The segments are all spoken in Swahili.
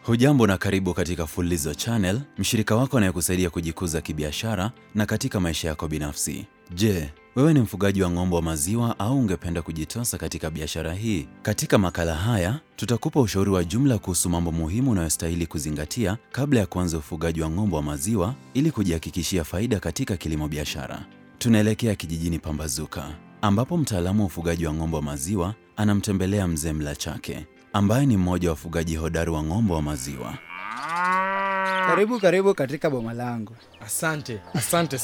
Hujambo na karibu katika Fulizo Channel, mshirika wako anayekusaidia kujikuza kibiashara na katika maisha yako binafsi. Je, wewe ni mfugaji wa ng'ombe wa maziwa au ungependa kujitosa katika biashara hii? Katika makala haya tutakupa ushauri wa jumla kuhusu mambo muhimu unayostahili kuzingatia kabla ya kuanza ufugaji wa ng'ombe wa maziwa ili kujihakikishia faida katika kilimo biashara. Tunaelekea kijijini Pambazuka ambapo mtaalamu wa ufugaji wa ng'ombe wa maziwa anamtembelea mzee Mlachake ambaye ni mmoja wa wafugaji hodari wa ng'ombe wa maziwa. Karibu karibu katika boma langu. Asante, asante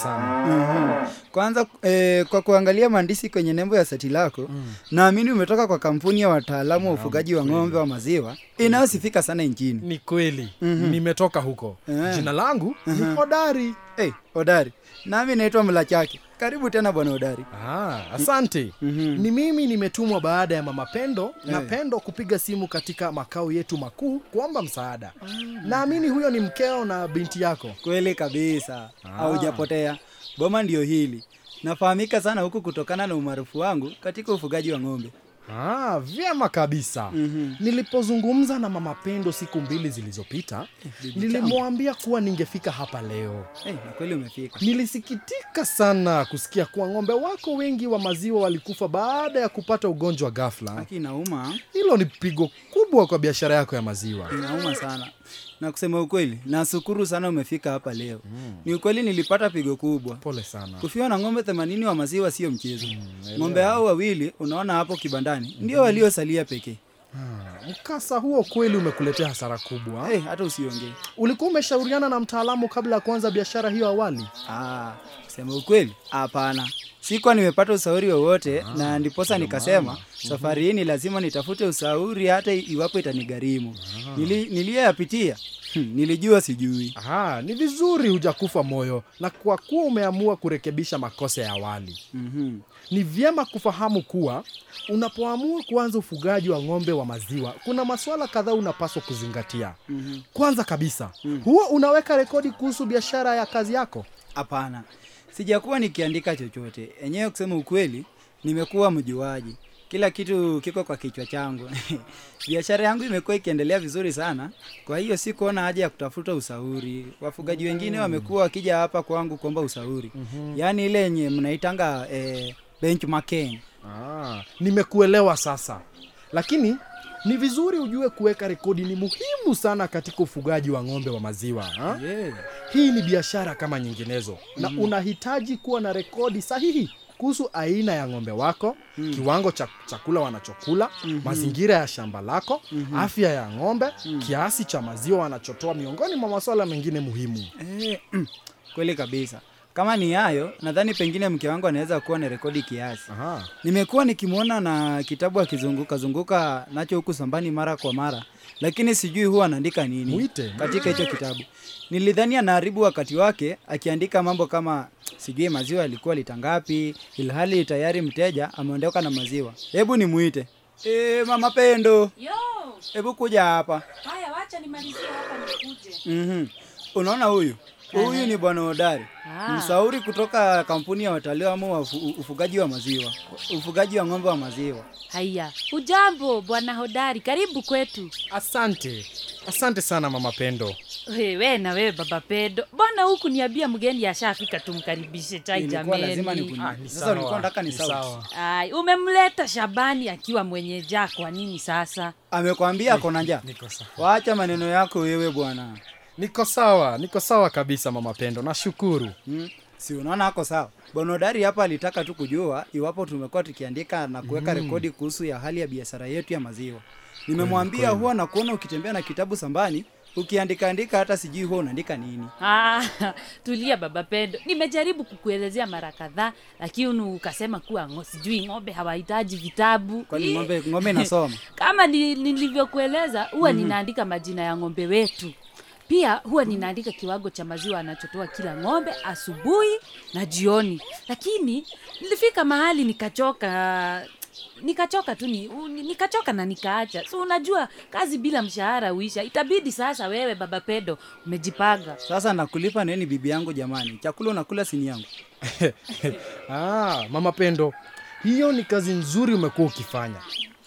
sana. Kwanza eh, kwa kuangalia maandishi kwenye nembo ya seti lako naamini umetoka kwa kampuni ya wataalamu wa ufugaji wa ng'ombe wa maziwa inayosifika sana nchini. Ni kweli nimetoka huko. Eh. Jina langu ni Hodari. Hey, Odari, nami naitwa Mlachake. Karibu tena bwana Odari. Ah, asante. Ni mimi nimetumwa baada ya mama Pendo na Eh. Pendo kupiga simu katika makao yetu makuu kuomba msaada. Naamini huyo ni mkeo na binti yako. Kweli kabisa, haujapotea. Boma ndio hili. Nafahamika sana huku kutokana na umaarufu wangu katika ufugaji wa ng'ombe. Ah, vyema kabisa. Nilipozungumza na mama Pendo siku mbili zilizopita, nilimwambia kuwa ningefika hapa leo. Hey, na kweli umefika. Nilisikitika sana kusikia kuwa ng'ombe wako wengi wa maziwa walikufa baada ya kupata ugonjwa wa ghafla. Haki inauma, Hilo ni pigo kubwa kwa biashara yako ya maziwa. inauma sana. Na kusema ukweli, nashukuru sana umefika hapa leo. Ni ukweli nilipata pigo kubwa. Pole sana. Kufiwa na ng'ombe 80 wa maziwa sio mchezo. ng'ombe hao wawili unaona hapo kibandani ndio waliosalia pekee. Ah, Mkasa huo kweli umekuletea hasara kubwa. Hey, hata usiongee. Ulikuwa umeshauriana na mtaalamu kabla ya kuanza biashara hiyo awali? Ah, kusema ukweli, hapana. Sikuwa nimepata ushauri wowote na ndiposa nikasema safari hii ni lazima nitafute ushauri hata iwapo itanigharimu. Nili, niliyoyapitia hmm, nilijua sijui. Aha, ni vizuri hujakufa moyo na kwa kuwa umeamua kurekebisha makosa ya awali. Mhm. Ni vyema kufahamu kuwa unapoamua kuanza ufugaji wa ng'ombe wa maziwa, kuna masuala kadhaa unapaswa kuzingatia. Kwanza kabisa, huwa unaweka rekodi kuhusu biashara ya kazi yako. Hapana, sijakuwa nikiandika chochote. Enyewe kusema ukweli, nimekuwa mjuaji. Kila kitu kiko kwa kichwa changu. Biashara yangu imekuwa ikiendelea vizuri sana, kwa hiyo si kuona haja ya kutafuta ushauri. Wafugaji wengine wamekuwa wakija hapa kwangu kuomba ushauri, yaani ile yenye mnaitanga eh, benchmarking. Ah, nimekuelewa sasa, lakini ni vizuri ujue kuweka rekodi ni muhimu sana katika ufugaji wa ng'ombe wa maziwa ha? Yeah. Hii ni biashara kama nyinginezo na unahitaji kuwa na rekodi sahihi kuhusu aina ya ng'ombe wako, kiwango cha chakula wanachokula, mazingira ya shamba lako, afya ya ng'ombe, kiasi cha maziwa wanachotoa, miongoni mwa masuala mengine muhimu. Eh, mm, kweli kabisa. Kama ni hayo, nadhani pengine mke wangu anaweza kuwa na rekodi kiasi. Aha. Nimekuwa nikimwona na kitabu akizunguka zunguka nacho huku sambani mara kwa mara, lakini sijui huwa anaandika nini Mwite. katika hicho kitabu. Nilidhani anaharibu wakati wake akiandika mambo kama sijui maziwa yalikuwa lita ngapi, ilhali tayari mteja ameondoka na maziwa. Hebu nimuite. E, mama Pendo, Yo, hebu kuja hapa. haya wacha nimalizie hapa nikuje. Mhm. Unaona huyu huyu ni bwana Hodari, Ah. mshauri kutoka kampuni ya wataalamu wa ufu- ufugaji wa maziwa, ufugaji wa ng'ombe wa maziwa. Haya, hujambo bwana Hodari, karibu kwetu. Asante, asante sana mama Pendo. Wewe na wewe baba Pedo, mbona huku niambia mgeni ashafika, tumkaribishe chai Ilikuwa lazima jameni. nikuni- Ah, ni Sasa sawa, ulikuwa unataka ni ni sauti. sawa. Ai, umemleta Shabani akiwa mwenye jaa, kwa nini sasa? Amekwambia kona njaa? Niko sawa. Waacha maneno yako wewe bwana. Niko sawa, niko sawa kabisa mama Pendo, nashukuru. Hmm? Si unaona ako sawa. Bwana Hodari hapa alitaka tu kujua iwapo tumekuwa tukiandika na kuweka rekodi kuhusu ya hali ya biashara yetu ya maziwa. Nimemwambia huwa na kuona ukitembea na kitabu sambani ukiandika andika hata sijui huwa unaandika nini. Ah, tulia baba Pedo, nimejaribu kukuelezea mara kadhaa, lakini ukasema kuwa ngo, sijui ng'ombe hawahitaji vitabu. Kwani Ih, ng'ombe ng'ombe inasoma? kama ni- nilivyokueleza huwa ninaandika majina ya ng'ombe wetu pia huwa ninaandika kiwango cha maziwa anachotoa kila ng'ombe asubuhi na jioni lakini nilifika mahali nikachoka nikachoka tu ni, u- nikachoka na nikaacha so unajua kazi bila mshahara uisha itabidi sasa wewe baba pedo umejipanga Sasa nakulipa nini bibi yangu jamani? Chakula unakula sini yangu. ah, mama Pendo, hiyo ni kazi nzuri umekuwa ukifanya.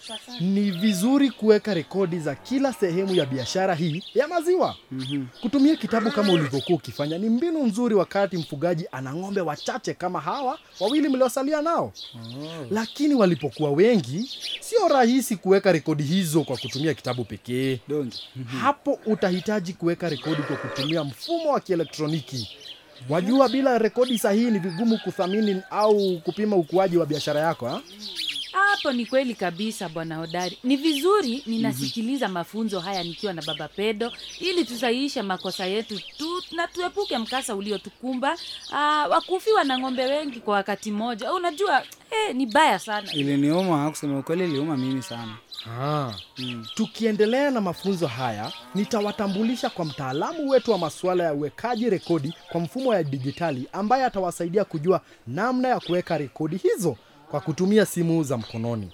ni vizuri kuweka rekodi za kila sehemu ya biashara hii ya maziwa kutumia kitabu kama ulivyokuwa ukifanya ni mbinu nzuri wakati mfugaji ana ng'ombe wachache kama hawa wawili mliosalia nao lakini walipokuwa wengi sio rahisi kuweka rekodi hizo kwa kutumia kitabu pekee dongi hapo utahitaji kuweka rekodi kwa kutumia mfumo wa kielektroniki wajua bila rekodi sahihi ni vigumu kuthamini au kupima ukuaji wa biashara yako ha? hapo ni kweli kabisa bwana hodari ni vizuri ninasikiliza mafunzo haya nikiwa na baba pedo ili tusahihishe makosa yetu tu na tuepuke mkasa uliotukumba ah, wakufiwa na ng'ombe wengi kwa wakati mmoja unajua eh, ni baya sana iliniuma kusema ukweli iliuma mimi sana Ah. tukiendelea na mafunzo haya nitawatambulisha kwa mtaalamu wetu wa masuala ya uwekaji rekodi kwa mfumo ya dijitali ambaye atawasaidia kujua namna ya kuweka rekodi hizo kwa kutumia simu za mkononi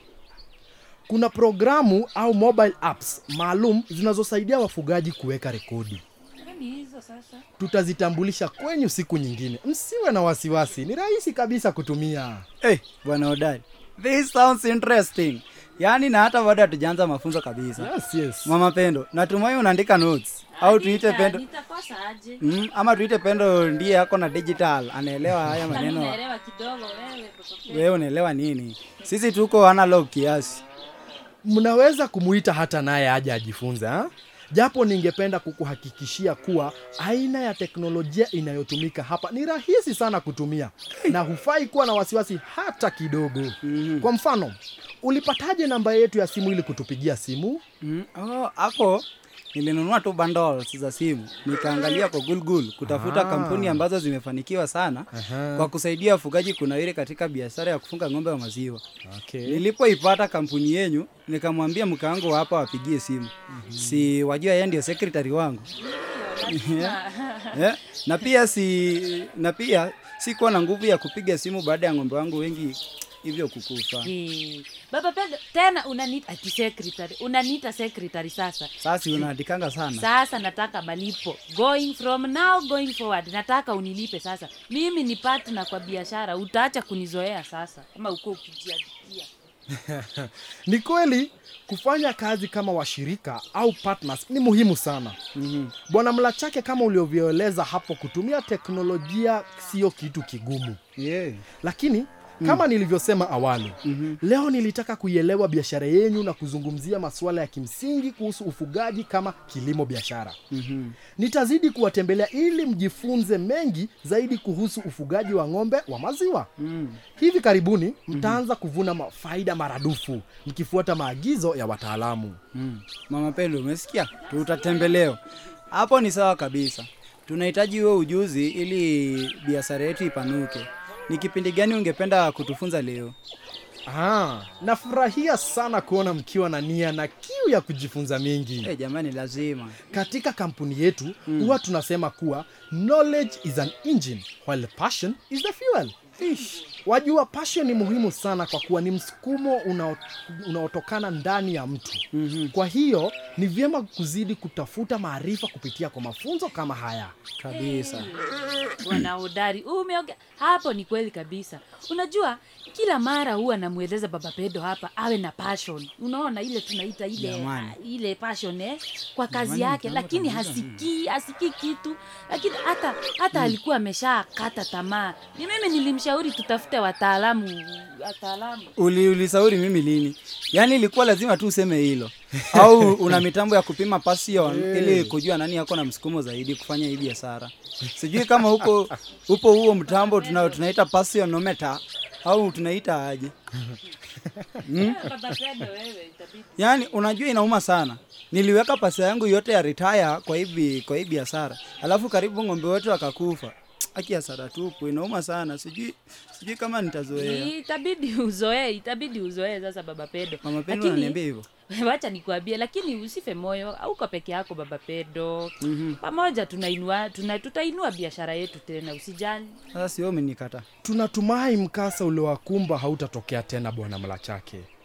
kuna programu au mobile apps maalum zinazosaidia wafugaji kuweka rekodi Yaani hizo sasa tutazitambulisha kwenyu siku nyingine msiwe na wasiwasi ni rahisi kabisa kutumia hey, bwana hodari this sounds interesting yaani na hata bado hatujaanza mafunzo kabisa yes, yes. mama pendo natumai unaandika notes au tuite Nita- pendo nitakosa aje mm, ama tuite pendo ndiye ako na digital anaelewa haya Sasa mimi maneno naelewa kidogo wewe Papa Pedo. wewe unaelewa nini sisi tuko analog kiasi mnaweza kumuita hata naye aje ajifunze ha? japo ningependa kukuhakikishia kuwa aina ya teknolojia inayotumika hapa ni rahisi sana kutumia na hufai kuwa na wasiwasi hata kidogo kwa mfano ulipataje namba yetu ya simu ili kutupigia simu mm, oh, ako nilinunua tu bundles za simu nikaangalia kwa Google kutafuta Ah. kampuni ambazo zimefanikiwa sana Aha. kwa kusaidia wafugaji kunawiri katika biashara ya kufunga ng'ombe wa maziwa okay. nilipoipata kampuni yenyu nikamwambia mke wangu hapa wapigie simu si wajua yeye ndio secretary wangu yeah. na pia si na pia sikuwa na nguvu ya kupiga simu baada ya ng'ombe wangu wengi hivyo kukufa Eh, baba pedo tena unaniita ati secretary unaniita secretary sasa sasa unaandikanga sana sasa nataka malipo going from now going forward nataka unilipe sasa mimi ni partner kwa biashara utaacha kunizoea sasa kama uko ukijiandikia ni kweli kufanya kazi kama washirika au partners ni muhimu sana Mhm. bwana mlachake kama ulivyoeleza hapo kutumia teknolojia sio kitu kigumu yeah. lakini kama nilivyosema awali Mhm. leo nilitaka kuielewa biashara yenyu na kuzungumzia masuala ya kimsingi kuhusu ufugaji kama kilimo biashara Mhm. nitazidi kuwatembelea ili mjifunze mengi zaidi kuhusu ufugaji wa ng'ombe wa maziwa Mm. hivi karibuni mtaanza kuvuna ma- faida maradufu mkifuata maagizo ya wataalamu Mm. Mama Pendo, umesikia? Tutatembeleo hapo, ni sawa kabisa. Tunahitaji huo ujuzi ili biashara yetu ipanuke. Ni kipindi gani ungependa kutufunza leo? Ah, nafurahia sana kuona mkiwa na nia na kiu ya kujifunza mengi Eh, jamani, lazima. katika kampuni yetu huwa tunasema kuwa knowledge is an engine while passion is the fuel Ish. wajua passion ni muhimu sana kwa kuwa ni msukumo unao- unaotokana ndani ya mtu Mhm. kwa hiyo ni vyema kuzidi kutafuta maarifa kupitia kwa mafunzo kama haya Kabisa. bwana hodari umeongea hapo ni kweli kabisa unajua kila mara huwa namweleza baba pedo hapa awe na passion unaona ile tunaita ile Jamani. ile passion eh, kwa kazi Jamani, yake mtambo lakini kabisa. hasikii hasikii kitu lakini hata hata alikuwa ameshakata tamaa ni mimi nilimshauri tutafute wataalamu wataalamu Uli, ulisauri mimi lini? Yaani ilikuwa lazima tu useme hilo, au una mitambo ya kupima passion ili kujua nani yako na msukumo zaidi kufanya hii biashara? Sijui kama huko upo huo mtambo tuna, tunaita passionometer au tunaita aje? baba pedo wewe itabidi Yaani unajua inauma sana. Niliweka pesa yangu yote ya retire kwa hivi kwa hii biashara. Alafu karibu ng'ombe wote wakakufa. Aki hasara tupu, inauma sana. Sijui sijui kama nitazoea. itabidi uzoee itabidi uzoee sasa baba pedo Mama Pendo Lakini- ananiambia hivyo. wacha nikuambie lakini usife moyo auko peke yako baba pedo Mhm. pamoja tunainua tuna, tutainua biashara yetu tena usijali Sasa sio umenikata. tunatumai mkasa uliowakumba hautatokea tena bwana mlachake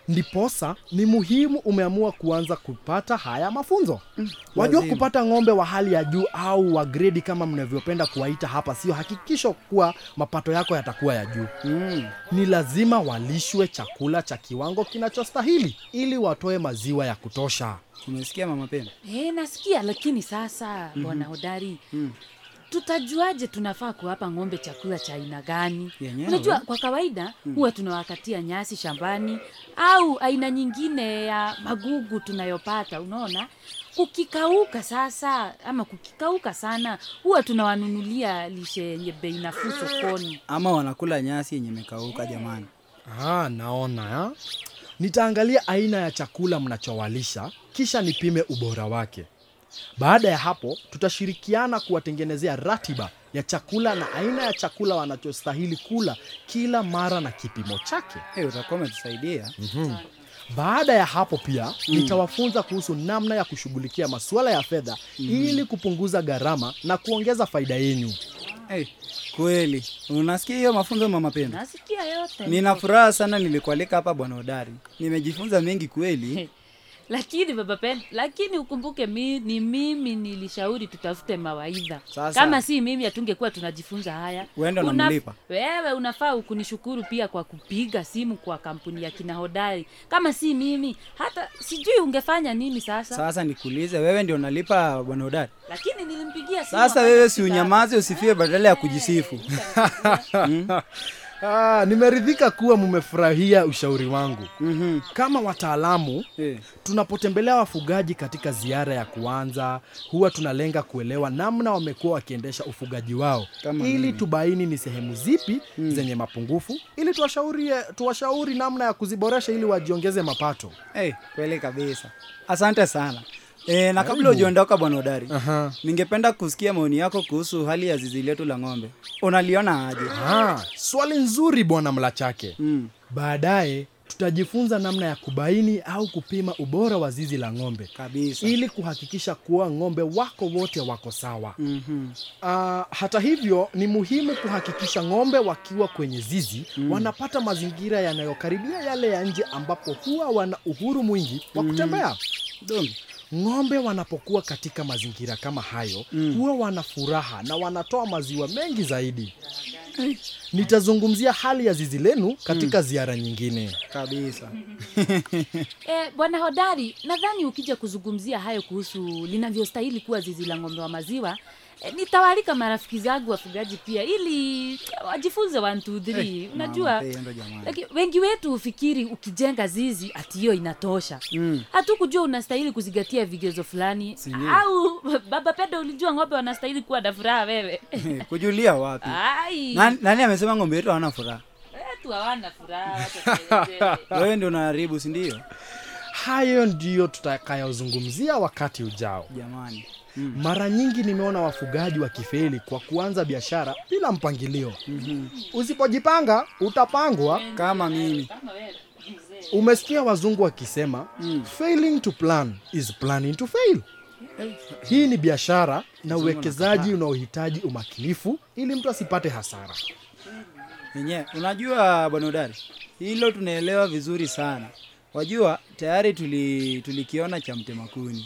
ndiposa ni muhimu umeamua kuanza kupata haya mafunzo wajua lazima. kupata ng'ombe wa hali ya juu au wa gredi kama mnavyopenda kuwaita hapa sio hakikisho kuwa mapato yako yatakuwa ya juu mm. ni lazima walishwe chakula cha kiwango kinachostahili ili watoe maziwa ya kutosha umesikia mama pendo e, nasikia lakini sasa bwana hodari Mm. tutajuaje tunafaa kuwapa ng'ombe chakula cha aina gani Yenyewe. unajua kwa kawaida huwa tunawakatia nyasi shambani au aina nyingine ya magugu tunayopata unaona kukikauka sasa ama kukikauka sana huwa tunawanunulia lishe yenye bei nafuu sokoni ama wanakula nyasi yenye imekauka jamani ah, naona ya? nitaangalia aina ya chakula mnachowalisha kisha nipime ubora wake baada ya hapo tutashirikiana kuwatengenezea ratiba ya chakula na aina ya chakula wanachostahili kula kila mara na kipimo chake hey, utakuwa umetusaidia baada ya hapo pia nitawafunza kuhusu namna ya kushughulikia masuala ya fedha ili kupunguza gharama na kuongeza faida yenyu hey, kweli unasikia hiyo mafunzo mama pendo nasikia yote nina furaha sana nilikualika hapa bwana hodari nimejifunza mengi kweli lakini baba pen lakini ukumbuke mi, ni mimi nilishauri tutafute mawaidha Sasa. kama si mimi hatungekuwa tunajifunza haya Wewe ndo Unaf- unamlipa. wewe unafaa kunishukuru pia kwa kupiga simu kwa kampuni ya kina hodari kama si mimi hata sijui ungefanya nini sasa, sasa nikuulize wewe ndio unalipa bwana hodari lakini nilimpigia simu sasa wakati wewe si sitaki. unyamaze usifie badala ya kujisifu ah, nimeridhika kuwa mmefurahia ushauri wangu Mhm. kama wataalamu Eh, tunapotembelea wafugaji katika ziara ya kuanza huwa tunalenga kuelewa namna wamekuwa wakiendesha ufugaji wao Kama ili mimi. tubaini ni sehemu zipi zenye mapungufu ili tuwashauri, tuwashauri namna ya kuziboresha ili wajiongeze mapato eh, kweli kabisa asante sana e, na kabla ujiondoka bwana hodari Aha. ningependa kusikia maoni yako kuhusu hali ya zizi letu la ng'ombe unaliona aje Ah, swali nzuri bwana mlachake mm. baadaye tutajifunza namna ya kubaini au kupima ubora wa zizi la ng'ombe kabisa ili kuhakikisha kuwa ng'ombe wako wote wako sawa Mhm. Uh, hata hivyo ni muhimu kuhakikisha ng'ombe wakiwa kwenye zizi mm. wanapata mazingira yanayokaribia yale ya nje ambapo huwa wana uhuru mwingi wa kutembea Dongi. ng'ombe wanapokuwa katika mazingira kama hayo mm. huwa wana furaha na wanatoa maziwa mengi zaidi nitazungumzia hali ya zizi lenu katika ziara nyingine kabisa Eh, bwana hodari nadhani ukija kuzungumzia hayo kuhusu linavyostahili kuwa zizi la ng'ombe wa maziwa eh, nitawaalika marafiki zangu wafugaji pia ili wajifunze 1 2 3 unajua Mama Pendo jamani. Laki, wengi wetu hufikiri ukijenga zizi ati hiyo inatosha Mm. hatukujua unastahili kuzingatia vigezo fulani Sindio? au baba pendo ulijua ng'ombe wanastahili kuwa na furaha wewe kujulia wapi ai nani, nani amesema ng'ombe wetu hawana furaha wetu hawana furaha wacha tuelezee. wewe ndio unaharibu si ndio hayo ndiyo tutakayozungumzia wakati ujao jamani mara nyingi nimeona wafugaji wakifeli kwa kuanza biashara bila mpangilio usipojipanga utapangwa kama mimi Kama wewe, mzee. umesikia wazungu wakisema failing to plan is planning to fail hii ni biashara na uwekezaji unaohitaji umakinifu ili mtu asipate hasara yenyewe unajua bwana udari hilo tunaelewa vizuri sana wajua tayari tuli tulikiona cha mtemakuni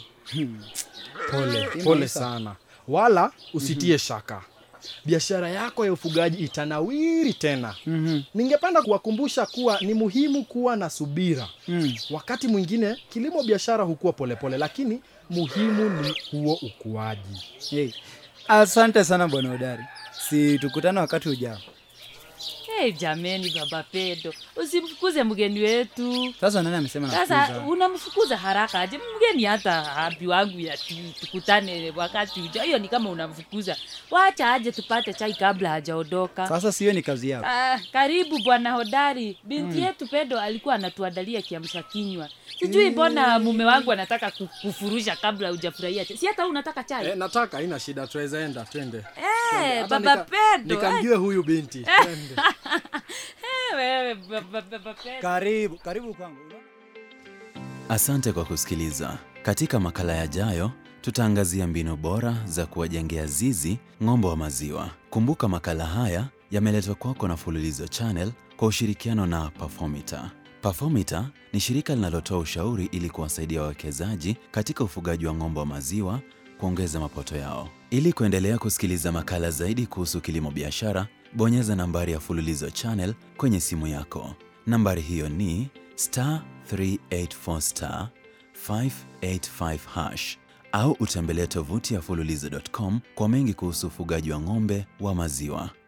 pole Hii pole maisha. sana wala usitie shaka biashara yako ya ufugaji itanawiri tena Mhm. ningependa kuwakumbusha kuwa ni muhimu kuwa na subira Mm. wakati mwingine kilimo biashara hukuwa polepole lakini muhimu ni huo ukuaji Hey. asante sana bwana udari si tukutane wakati ujao Hey, jameni baba pedo usimfukuze mgeni wetu sasa nani amesema sasa nafukuza? unamfukuza haraka aje mgeni hata abi wangu ya ti- tukutane wakati uja hiyo ni kama unamfukuza wacha aje tupate chai kabla hajaondoka sasa sio ni kazi yako Ah, karibu bwana hodari binti yetu pedo alikuwa anatuandalia kiamsha kinywa sijui mbona mume wangu anataka ku- kufurusha kabla hujafurahia chai. si hata wewe unataka chai Eh, nataka haina shida tuweza enda twende Eh, Hata baba nika- pedo eh, nikamjue huyu binti twende. eh, wewe baba baba pedo karibu karibu kwangu Asante kwa kusikiliza. Katika makala yajayo, tutaangazia mbinu bora za kuwajengea zizi ng'ombe wa maziwa. Kumbuka makala haya yameletwa kwako na Fululizo Channel kwa ushirikiano na Performita. Performita ni shirika linalotoa ushauri ili kuwasaidia wawekezaji katika ufugaji wa ng'ombe wa maziwa kuongeza mapato yao. Ili kuendelea kusikiliza makala zaidi kuhusu kilimo biashara, bonyeza nambari ya Fululizo Channel kwenye simu yako. Nambari hiyo ni star 384 star 585 hash au utembelee tovuti ya fululizo.com kwa mengi kuhusu ufugaji wa ng'ombe wa maziwa.